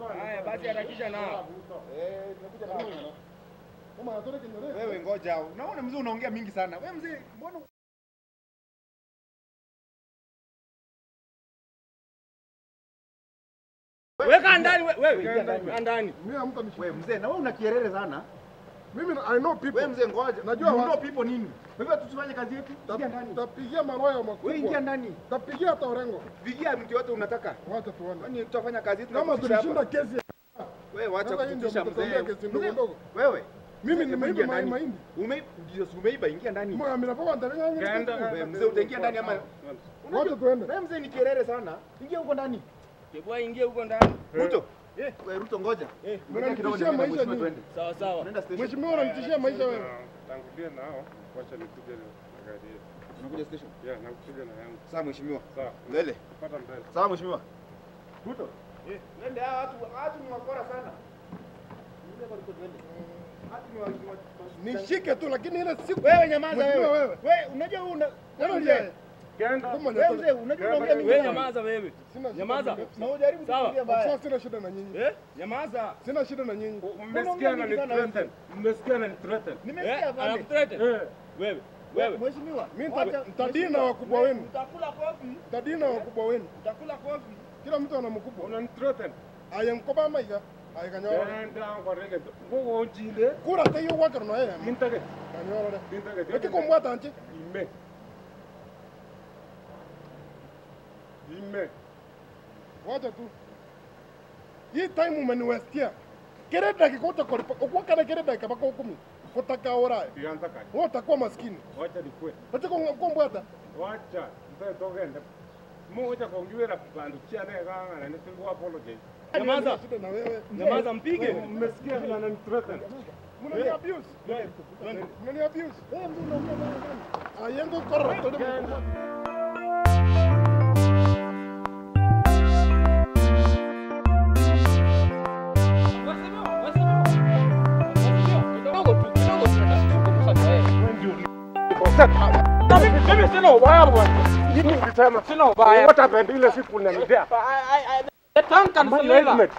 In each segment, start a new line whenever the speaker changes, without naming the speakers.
Haya basi harakisha nao.
Eh, tumekuja na hapa.
Kama anataka kinyole.
Wewe ngoja. Unaona mzee unaongea mingi sana. Wewe mzee, mbona
Weka ndani we- wewe. Ingia ndani.
Mimi amka mshike.
wewe mzee, na wewe una kierere sana.
Mimi I know people.
Wewe mzee ngoja.
Najua
You
wa-
know people nini? Wewe tusifanye kazi yetu. Ingia ndani.
Tapigia maroya
Wewe ingia
makubwa.
ndani.
Tapigia hata Orengo.
Pigia mtu yote unataka.
Wacha tuone.
Kwani tutafanya kazi yetu
Kama
tunakutisha
tulishinda
hapa.
kesi.
Wewe wacha
Sasa hii ndio
kututisha
mtatuambia
mzee.
kesi ndogo
Mzee,
ndogo.
Wewe.
Mimi
Mzee,
nimeiba
ingia
mai-
ndani.
mahindi.
Ume ndio si umeiba, ingia ndani.
Mwa mimi napokuwa ndani
Wewe mzee utaingia ndani ama
Wacha tuende.
Wewe mzee ni kierere sana. Ingia huko ndani.
Kebwa ingia huko ndani.
Ruto. Wewe Ruto ngoja.
Eh,
Ngoja kidogo
mnanitishia
niende
maisha
mheshimiwa
nyinyi.
twende.
Sawa sawa.
Unaenda station.
Mheshimiwa unanitishia maisha wewe.
Tangulia nao, wacha nikuje na gari yetu.
Unakuja station.
Ya, nakuja na yangu.
Sawa mheshimiwa.
Sawa.
Mbele.
Pata mbele.
Sawa mheshimiwa. Ruto. Eh, twende hawa watu watu ni wakora sana. Ndio kwa Ruto twende. Watu ni wa- ni wa-
Nishike tu lakini ile siku
Wewe nyamaza
Mheshimiwa
wewe.
wewe.
Wewe unajua wewe una
Wewe
wewe
ndiye.
mzee.
Kenda.
Kama
Wewe
nyamaza.
mzee unajua unaongea mingi
Wewe
sana.
nyamaza wewe.
Sina shida
Nyamaza.
na-
Na unajaribu
Sawa.
kuongea mbaya.
Sasa sina shida na nyinyi.
Eh? Nyamaza.
Sina shida na nyinyi.
Mmesikia na ni threaten. Mmesikia na ni threaten.
Nimesikia
Eh,
pale.
anakutrete.
Eh.
Wewe. Wewe.
Mheshimiwa.
Mimi
wacha-
nita- nitadili na wakubwa wenu.
Utakula kofi.
Tadili na wakubwa wenu.
Utakula kofi.
Kila mtu ana mkubwa.
Una ni threaten.
Ayenkoba maiga. Ayekanyora.
Kenda kwa rege. Ngogo onjinde.
Kura te yo wakar no yeye.
Mintage.
Kanyora.
Mintage.
Weki kombwa tanche.
Ime. Ime.
Wacha tu. Hii time umeniwestia. Kere dakika utakolipa. Ukwa kana kere dakika bako kumi. Kutaka ora.
Ianza kaji.
Wewe utakuwa maskini.
Wacha nikwe.
Wacha kombwa hata.
Wacha. Mtoe togenda. Mucha kongiwera bandu chiane kanga na nisingo apologize.
Nyamaza.
Shida na wewe.
Nyamaza mpige.
Mmesikia vile anani threaten.
Mnani abuse. Mnani abuse. Wewe ndio unaongea bana bana. Ayengo korra.
Mimi sina ubaya bwana. Mimi nilisema sina ubaya. What happened ile siku unanidea? Management.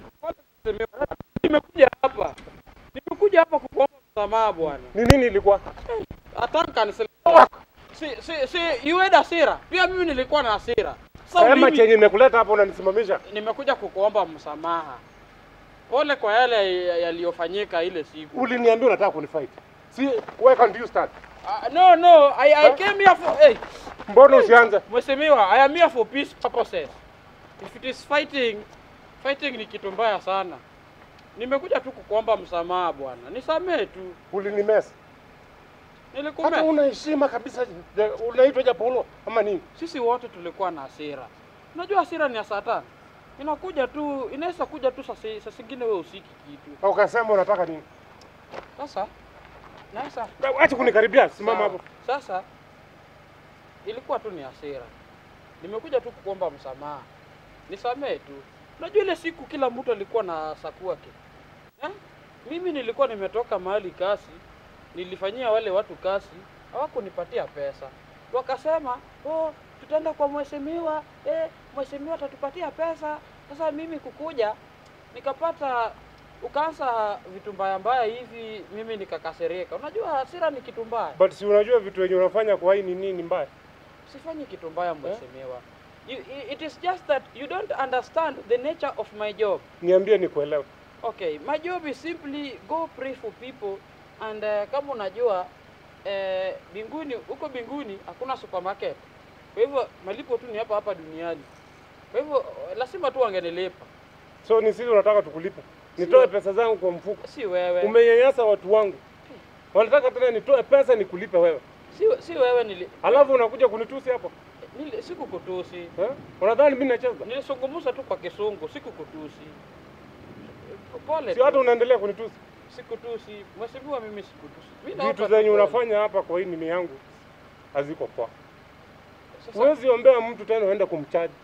Nimekuja hapa, nimekuja hapa kukuomba msamaha bwana.
Ni nini ilikuwa?
Atanka nisema si si si yueda hasira. Pia mimi nilikuwa na hasira. Sasa
Sema
mimi
chenye imekuleta hapa unanisimamisha.
nimekuja kukuomba msamaha. Pole kwa yale yaliyofanyika ile siku.
Uliniambia unataka kunifight. Si where can you start?
Uh, no no, I, I came here for hey,
Mbona usianze?
Mheshimiwa, I am here for peace purposes. If it is fighting, fighting ni kitu mbaya sana. Nimekuja tu kukuomba msamaha bwana. Nisamee tu.
Ulinimesa. Hata
Nilikumea.
una heshima kabisa. Je, Unaitwa Japolo ama nini?
Sisi wote tulikuwa na hasira. Unajua hasira ni ya satani. Inakuja tu, inaweza kuja tu saa saa zingine wewe usiki kitu.
Na ukasema unataka nini?
Sasa Sasa
Acha kunikaribia, simama
sawa.
hapo.
Sasa ilikuwa tu ni hasira. Nimekuja tu kukuomba msamaha. Nisamee tu. Unajua ile siku kila mtu alikuwa na saku yake. Eh? Mimi nilikuwa nimetoka mahali kasi, nilifanyia wale watu kasi, hawakunipatia pesa. Wakasema, "Oh, tutaenda kwa mheshimiwa, eh, mheshimiwa atatupatia pesa." Sasa mimi kukuja nikapata ukaanza vitu mbaya mbaya hivi, mimi nikakasirika. Unajua hasira ni kitu mbaya.
But si unajua vitu wenye unafanya kwa hii ni nini mbaya?
Sifanyi kitu mbaya mheshimiwa. You, i- it is just that you don't understand the nature of my job.
Niambie nikuelewe.
Okay, my job is simply go pray for people and uh, kama unajua eh, binguni huko binguni hakuna supermarket. Kwa hivyo malipo tu ni hapa hapa duniani. Kwa hivyo lazima tu wangenilipa.
So ni sisi unataka tukulipe. Nitoe
Sio.
pesa zangu kwa mfuko.
Si wewe.
Umenyanyasa watu wangu. Wanataka tena nitoe pesa nikulipe wewe.
si, si wewe nili,
Alafu unakuja kunitusi hapo.
nili sikukutusi.
Eh? Unadhani mimi nacheza?
Nilisungumuza tu kwa kisungu, sikukutusi. Pole.
Si
tu.
hata unaendelea kunitusi.
Sikutusi. Mheshimiwa mimi sikutusi. Mimi
Vitu
naomba
zenye
tu pole.
unafanya hapa kwa hii nini yangu haziko poa.
Sasa,
Huwezi ombea mtu tena uende kumchaji.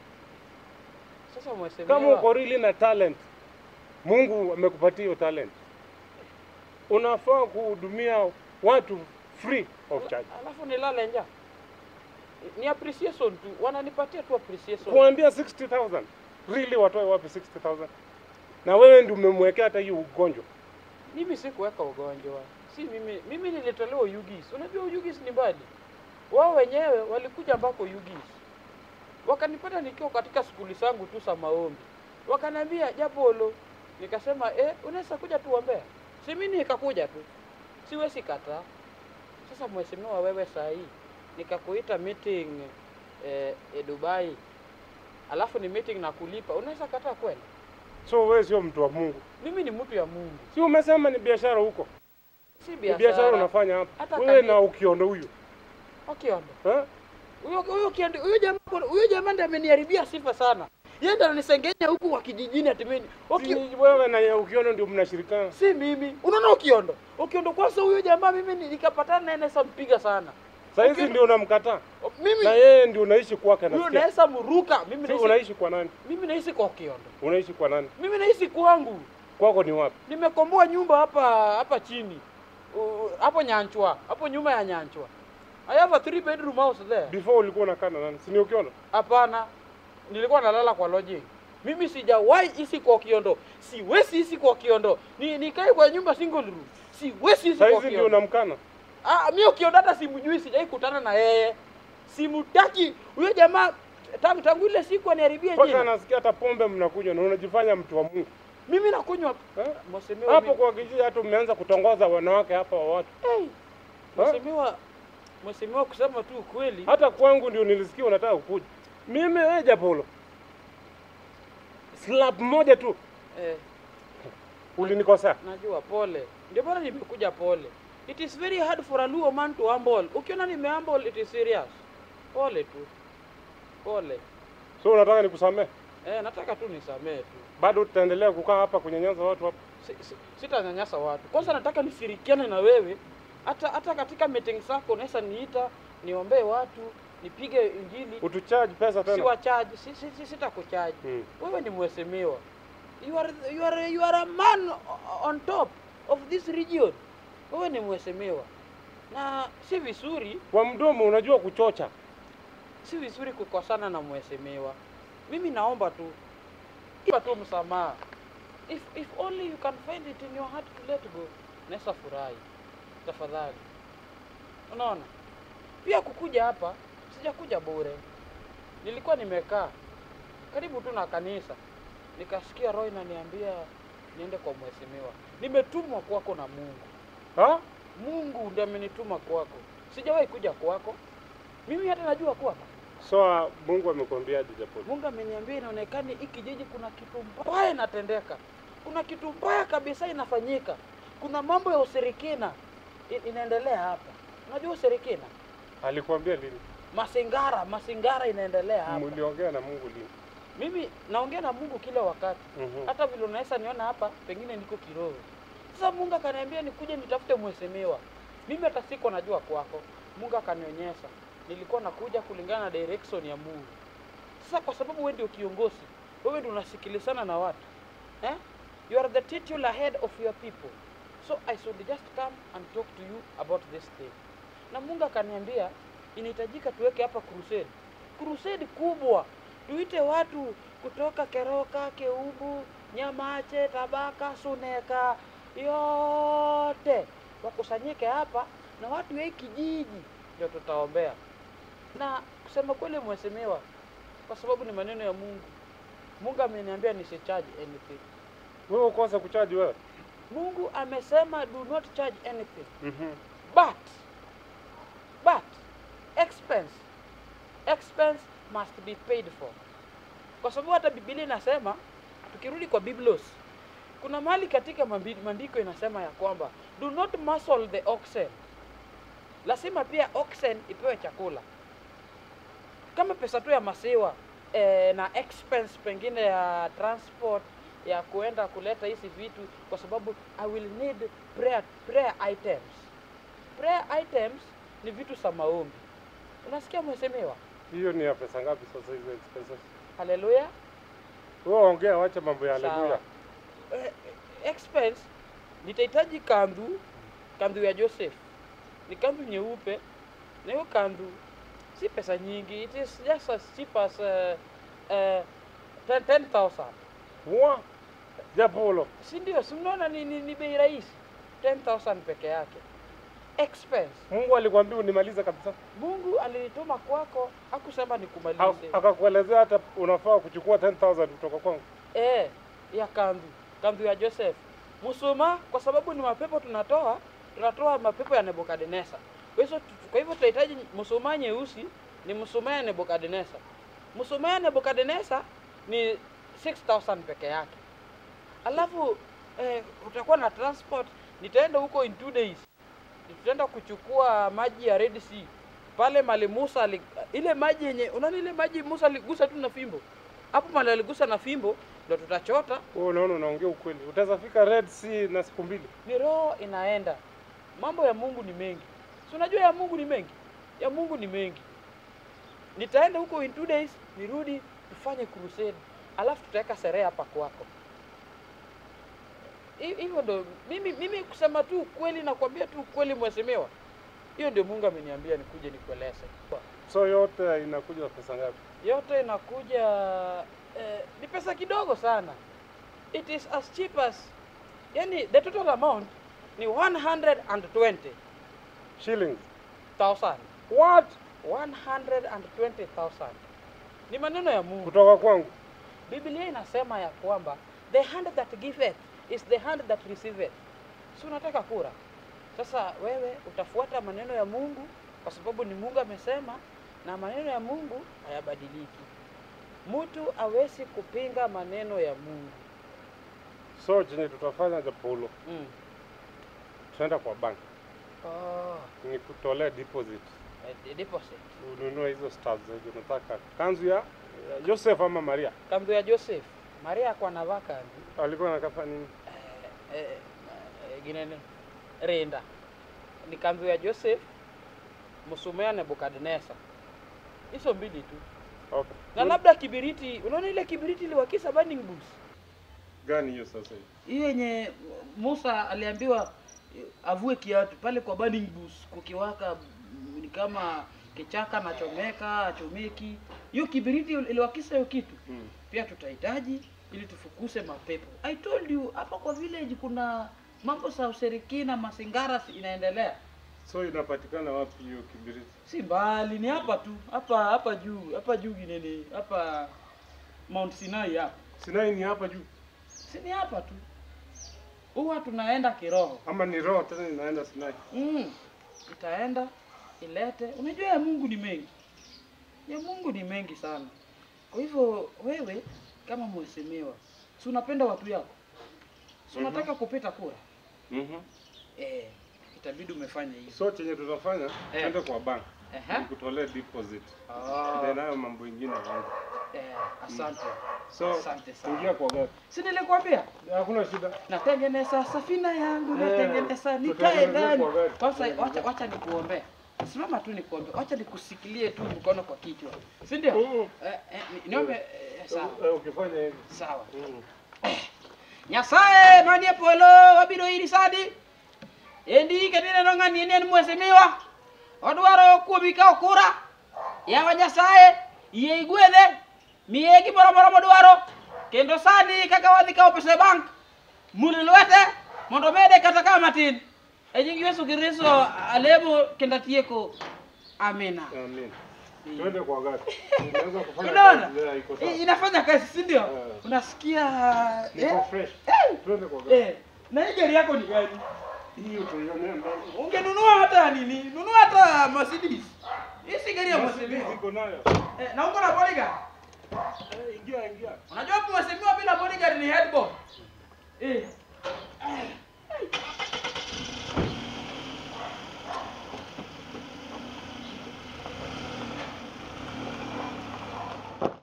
sasa mheshimiwa.
Kama uko really na talent, Mungu amekupatia hiyo talent, unafaa kuhudumia watu free of charge.
Alafu nilale njaa. Ni appreciation tu. Wananipatia tu appreciation.
Kuambia 60,000 really watoe wapi 60,000? na wewe ndio umemwekea hata hiyo ugonjwa.
Mimi sikuweka ugonjwa, si mimi. Mimi nilitolewa Ugis. Unajua Ugis ni mbali, wao wenyewe walikuja ambako Ugis, wakanipata nikiwa katika skuli zangu tu za maombi, wakaniambia Japolo, nikasema eh, unaweza kuja tuombea. Si mimi nikakuja tu, siwezi kataa. Sasa mheshimiwa, wewe saa hii nikakuita meeting eh, eh, Dubai, alafu ni meeting na kulipa, unaweza kataa kwenda?
So wewe sio mtu wa Mungu,
Mimi ni mtu ya Mungu,
si umesema ni biashara huko,
si
ni biashara
biashara.
unafanya hapa
Hata
wewe
kani-
na ukiondo huyu
Okiondo.
eh?
Huyo huyo kiendi huyo jamaa huyo jamaa ndiye ameniharibia sifa sana. Yeye ndiye ananisengenya huku kwa kijijini ati mimi. Oki,
Si wewe na ukiondo ndio mnashirikana.
si mimi. Unaona Okiondo? Okiondo kwanza huyo jamaa mimi ni- nikapatana naye naweza mpiga sana.
Saa hizi
Ukiondo-
ndio unamkataa
O, Mimi
na yeye ndio unaishi kwake,
huyo
nasikia.
naweza mruka. Mimi
Si
naishi
unaishi kwa nani?
mimi naishi kwa Okiondo.
Unaishi kwa nani?
Mimi naishi kwangu.
Kwako ni wapi?
Nimekomboa nyumba hapa hapa chini. U- Hapo Nyanchwa, hapo nyuma ya Nyanchwa. I have a three bedroom house there.
Before ulikuwa unakaa na nani? Si ni ukiondo?
Hapana, nilikuwa nalala kwa lodging. Mimi sijawahi ishi kwa Kiondo, siwezi ishi kwa Kiondo. Ni nikae kwa nyumba single room, siwezi ishi
Saa
kwa
hizi ndio
Kiondo.
unamkana.
Ah, mimi Kiondo hata simjui, sijai kutana na yeye, simutaki huyo jamaa tangu tangu ile siku aniharibia
Mpaka
jina.
nasikia hata pombe mnakunywa na unajifanya mtu wa Mungu.
Mimi nakunywa
Eh?
mheshimiwa,
Hapo
mimi-
kwa kijiji hata umeanza kutongoza wanawake hapa wa watu.
Hey, mheshimiwa, mheshimiwa, kusema tu ukweli,
Hata kwangu ndio nilisikia unataka kukuja. Mimi wewe Japolo. Slap moja tu
eh,
ulinikosea.
najua pole, ndio maana nimekuja pole. It is very hard for a Luo man to humble. Ukiona nime humble, it is serious. Pole tu, pole.
So unataka nikusamee?
Eh, nataka tu nisamee tu,
Bado tutaendelea kukaa hapa kunyanyaza watu hapa.
si, si, sitanyanyasa watu. Kwanza nataka nishirikiane na wewe, hata hata katika meeting zako unaweza niita niombee watu, nipige injili,
Utucharge pesa
si
tena.
wachaji, si, si, si, sitakuchaji
Mm.
wewe ni mheshimiwa. You are, you are, you are a man o- on top of this region. Wewe ni mheshimiwa, na si vizuri
Kwa mdomo unajua kuchocha.
si vizuri kukosana na mheshimiwa. Mimi naomba tu ipa tu msamaha. If, if only you can find it in your heart to let go, naweza furahi tafadhali. Unaona, pia kukuja hapa sijakuja bure. Nilikuwa nimekaa karibu tu na kanisa, nikasikia roho inaniambia niende kwa mheshimiwa. Nimetumwa kwako na Mungu.
Ha?
Mungu ndiye amenituma kwako, sijawahi kuja kwako. Mimi hata najua kwako
So uh, Mungu amekwambiaje Japolo?
Mungu ameniambia inaonekana hii kijiji kuna kitu mbaya inatendeka, kuna kitu mbaya kabisa inafanyika, kuna mambo ya ushirikina i- inaendelea hapa. Unajua ushirikina,
Alikwambia lini?
masingara, masingara inaendelea hapa.
Mliongea na Mungu lini?
Mimi naongea na Mungu kila wakati,
Mhm.
hata vile unaweza niona hapa, pengine niko kiroho. Sasa Mungu akaniambia nikuje nitafute mheshimiwa. Mimi hata siko najua kwako. Mungu akanionyesha, nilikuwa nakuja kulingana na direction ya Mungu. Sasa kwa sababu wewe ndio kiongozi, wewe ndio unasikilizana na watu eh? You are the titular head of your people, so I should just come and talk to you about this thing. Na Mungu akaniambia inahitajika tuweke hapa crusade, crusade kubwa, tuite watu kutoka Keroka, Keubu, Nyamache, Tabaka, Suneka, yote wakusanyike hapa na watu wa hii kijiji ndio tutaombea. Na kusema kweli, mheshimiwa, kwa sababu ni maneno ya Mungu, Mungu ameniambia nisicharge anything.
Wewe ukosa kuchaji wewe?
Mungu amesema do not charge anything
Mhm.
but but expense expense must be paid for, kwa sababu hata Biblia inasema, tukirudi kwa Biblos, kuna mahali katika mambi- maandiko inasema ya kwamba do not muzzle the oxen, lazima pia oxen ipewe chakula kama pesa tu ya maziwa eh, na expense pengine ya transport ya kuenda kuleta hizi vitu, kwa sababu I will need prayer, prayer items. Prayer items ni vitu za maombi. Unasikia mheshimiwa?
Hiyo ni ya pesa ngapi sasa hizo expenses?
Haleluya.
Wewe ongea, wacha mambo ya
Sawa.
haleluya.
Eh, expense nitahitaji kandu, kandu ya Joseph ni kandu nyeupe, na hiyo kandu si pesa nyingi, it is just as cheap as uh, uh, 10 10,000
Wa, Japolo.
si ndio? Si mnaona ni, ni, ni bei rahisi 10000 peke yake expense.
Mungu alikwambia unimalize kabisa.
Mungu alinituma kwako, hakusema
Ha-
nikumalize.
Akakuelezea hata unafaa kuchukua 10000 kutoka kwangu.
Eh, ya kandu kandu ya Joseph Musuma, kwa sababu ni mapepo tunatoa, tunatoa mapepo ya Nebukadneza. Kwa hivyo kwa hivyo tunahitaji msuma nyeusi ni msuma ya Nebukadneza. Msuma ya Nebukadneza ni 6000 peke yake. Alafu eh, utakuwa na transport, nitaenda huko in two days. Tutaenda kuchukua maji ya Red Sea pale mali Musa ali, ile maji yenye unaona ile maji Musa aligusa tu na fimbo hapo mali aligusa na fimbo ndo tutachota.
Wewe unaona unaongea ukweli. Utaweza fika Red Sea na siku mbili.
Ni roho inaenda. Mambo ya Mungu ni mengi, si unajua ya Mungu ni mengi, ya Mungu ni mengi. Nitaenda huko in two days, nirudi tufanye crusade, alafu tutaweka sherehe hapa kwako. Hi- Hivyo ndo mimi, mimi kusema tu ukweli, nakwambia tu ukweli, mheshimiwa. Hiyo ndio Mungu ameniambia nikuje nikueleze.
So yote inakuja pesa ngapi?
yote inakuja eh, ni pesa kidogo sana it is as cheap as yani the total amount ni 120,000
Shillings.
What? 120,000 ni maneno ya Mungu.
Kutoka kwangu.
Biblia inasema ya kwamba the hand that giveth is the hand that receiveth. Si unataka kura? Sasa wewe utafuata maneno ya Mungu kwa sababu ni Mungu amesema, na maneno ya Mungu hayabadiliki. Mtu hawezi kupinga maneno ya Mungu.
So chenye tutafanya Japolo,
Mm.
tunaenda kwa bank.
Oh,
Nikutolee deposit.
eh, deposit.
Ununue hizo stars zenye unataka. Kanzu ya ya Joseph ama Maria.
Kanzu ya Joseph. Maria kwa navaa kanzu.
Alikuwa anakafa nini?
Eh, eh, eh, ginene renda ni kanzu ya Joseph Musumea Nebukadneza, hizo mbili tu,
Okay.
na labda kibiriti. Unaona ile kibiriti iliwakisa burning bush,
gani hiyo sasa hivi?
hiyo yenye Musa aliambiwa eh, avue kiatu pale kwa burning bush, kukiwaka mm, ni kama kichaka na chomeka achomeki. Hiyo kibiriti iliwakisa hiyo kitu
Hmm.
pia tutahitaji ili tufukuse mapepo. I told you hapa kwa village kuna mambo za ushirikina, masingara si- inaendelea,
So inapatikana wapi hiyo kibiriti?
si mbali, ni hapa tu, hapa hapa juu, hapa juu Ginene, hapa Mount Sinai hapa,
Sinai ni hapa juu
si ni hapa tu, huwa tunaenda kiroho
ama ni roho tena inaenda Sinai?
mm. Itaenda ilete. Unajua ya Mungu ni mengi, ya Mungu ni mengi sana. Kwa hivyo wewe kama mheshimiwa, si unapenda watu yako, si
Mhm.
unataka kupita kura
Mhm.
eh, itabidi umefanya hivyo.
So chenye tutafanya
Eh.
tuende kwa bank.
Ehe.
Nikutolee deposit.
Ah,
Ndio nayo mambo ingine kwanza.
eh, asante.
So
Asante sana.
ingia kwa gari.
Si nilikwambia
Hakuna shida.
natengeneza safina yangu,
Eh,
natengeneza nikae
tutengeneze
ndani.
kwa gari.
Sasa wacha wacha nikuombea. Simama tu nikuombe. Wacha nikusikilie tu mkono kwa kichwa. Si ndio?
Mm.
Eh, eh, ni- niombe eh, sawa.
Eh, Ukifanya hivi.
Sawa.
Mm.
Nyasaye manie polo wabiro iri sadi. Endi kenene no ng'ani en mwesimiwa. Odwaro kuomi ka okura. Yawa Nyasaye yie igwedhe. Miye gimoro moro modwaro. Kendo sani kaka wadhi kawo pesa e bank. Mul lwete mondo mede kata kama matin. E nying Yesu Kristo alemo kendo atieko. Amina.
Amen. Tuende kwa gari. Unaweza kufanya
Unaona?
kazi leo iko
I-
sawa.
Inafanya kazi, si ndio?
Eh.
Unasikia
Niko
eh?
fresh.
Eh.
Tuende kwa gari.
Eh, na hii gari yako ni gani?
Hiyo tuionee mbele.
Ungenunua hata nini? Nunua hata Mercedes. Hii si gari ya
Mercedes
mheshimiwa.
iko nayo.
Eh, na uko na bodyguard.
Eh, Ingia ingia.
Unajua hapo mheshimiwa bila bodyguard ni headboard. Eh,